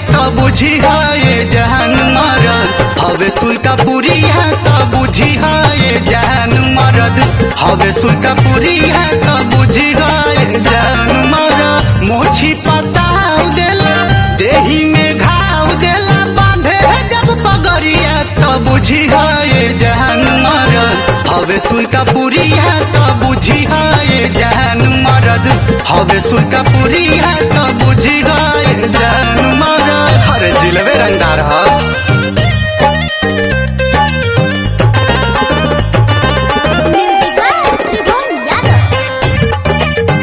तो बुझी है जान मरद हवे सुल्तापुरी है तो बुझी है जान मरद हवे सुल्तापुरी है तो बुझी है जान मरद मोछी पताव देला देही में घाव देला बांधे जब पगड़िया तो बुझी है जान मरद हवे सुल्तापुरी है तो बुझी है जान मरद हवे सुल्तापुरी है तो बुझी है जान मरद अरे जिलबे रंगदार है Music by Tribon Yadav.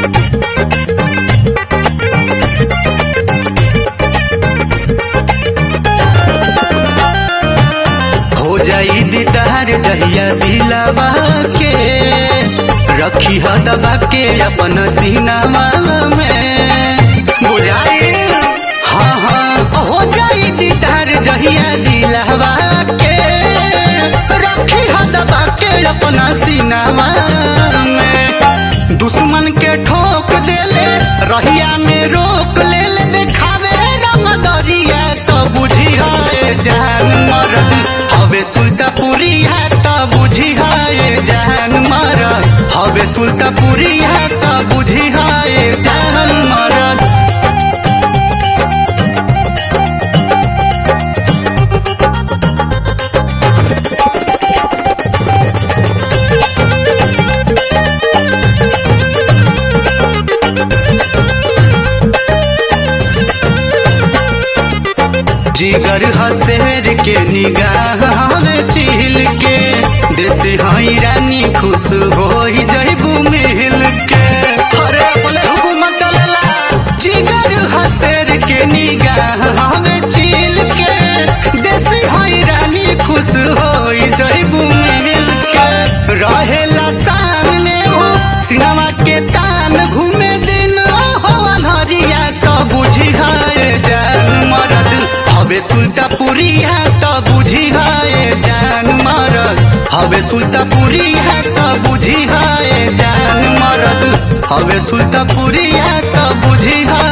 हो जाई दीदार जहिया दिलावा के रखी ह दबा के अपन सीनावा में बुझाई हाँ हाँ हो जाई दीदार जहिया दिलावा के रखी ह दबा के अपना सीनावा में दुश्मन के ठोक देले रहिया में रोक ले ले देखावे रंग दरिया तो बुझी है जान मरद हवे सुल्तापुरी है तो बुझी है जान मरद हवे सुल्तापुरी है तो बुझी है जान मरद जिगर हसेर के निगाह में चिल के देश हई रानी खुश हो जैबू मिल के अरे अपने हुकूमत चलेला जिगर हसेर के निगाह में चिल के देश हई रानी खुश हो जैबू मिल के रहेला सामने हो सिनेमा के तान घूमे दिन हो हरिया तो बुझी है जान मरद हवे सुल्तापुरी है तो बुझी है जान मरद हवे सुल्तापुरी है तो बुझी है जान मरद हवे सुल्तापुरी है तो बुझी है